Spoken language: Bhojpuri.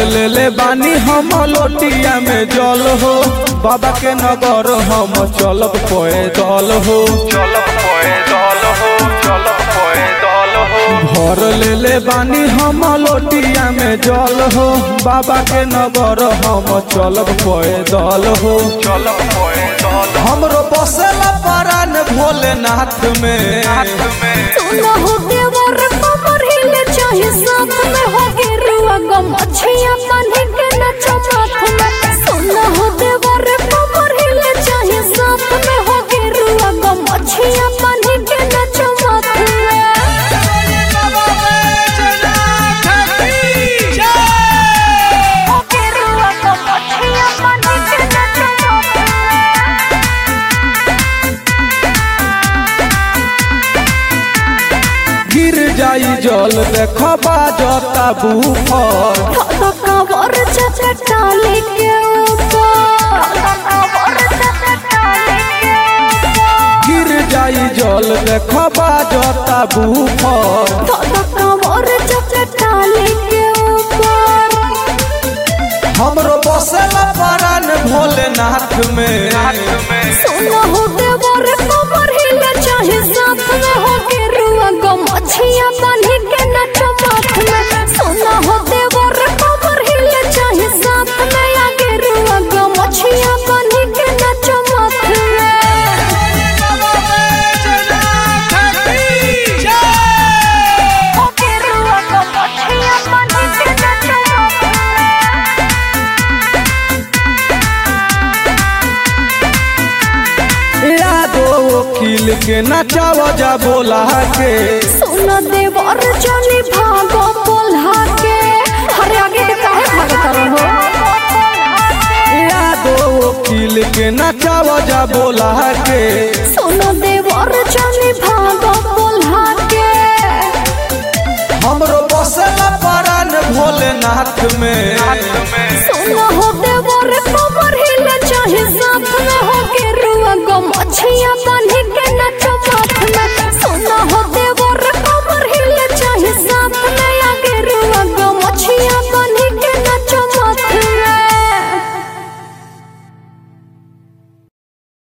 ले ले बानी हम लोटिया में जल हो बाबा के नगर हम चलब पैदल हो चलब पैदल हो चलब पैदल हो भर ले ले बानी हम लोटिया में जल हो बाबा के नगर हम चलब पैदल हो चलब पैदल हमरो बसेला परान भोलेनाथ में हाथ में सुना हो देवर कमर हिले चाहे साथ में हो गिरुआ गम अच्छिया पानी के नचो माथ में सुना हो देवर कमर हिले चाहे साथ में हो गिरुआ गम अच्छिया पानी के नचो माथ में हो गिरुआ गम अच्छिया पानी के नचो माथ में गिर जाई जल देख बाजता बूफर तो कवर चटाले के ऊपर कवर चटाले के ऊपर गिर जाई जल देख बाजता बूफर तो कवर चटाले के ऊपर हमरो बसेला परान भोलेनाथ में हाथ में सुना हो देवर कमर हिले चाहे साथ में हो के रुआ गम अच्छिया बांधी के नचो माथ में सुना हो देवर कमर हिले चाहे साथ में आगे रुआ गम अच्छिया बांधी के नचो माथ में हो के रुआ गम अच्छिया बांधी के नचो माथ में यादो वकील के नचाव जा बोला के सुन देवर जनी भागो बोल्हा के अरे आगे के काहे भागत रहो यादो वकील के नचाव जा बोला के सुन देवर जनी भागो बोल्हा के हमरो बसेला परान भोलेनाथ में हाथ में सुन हो देवर कमर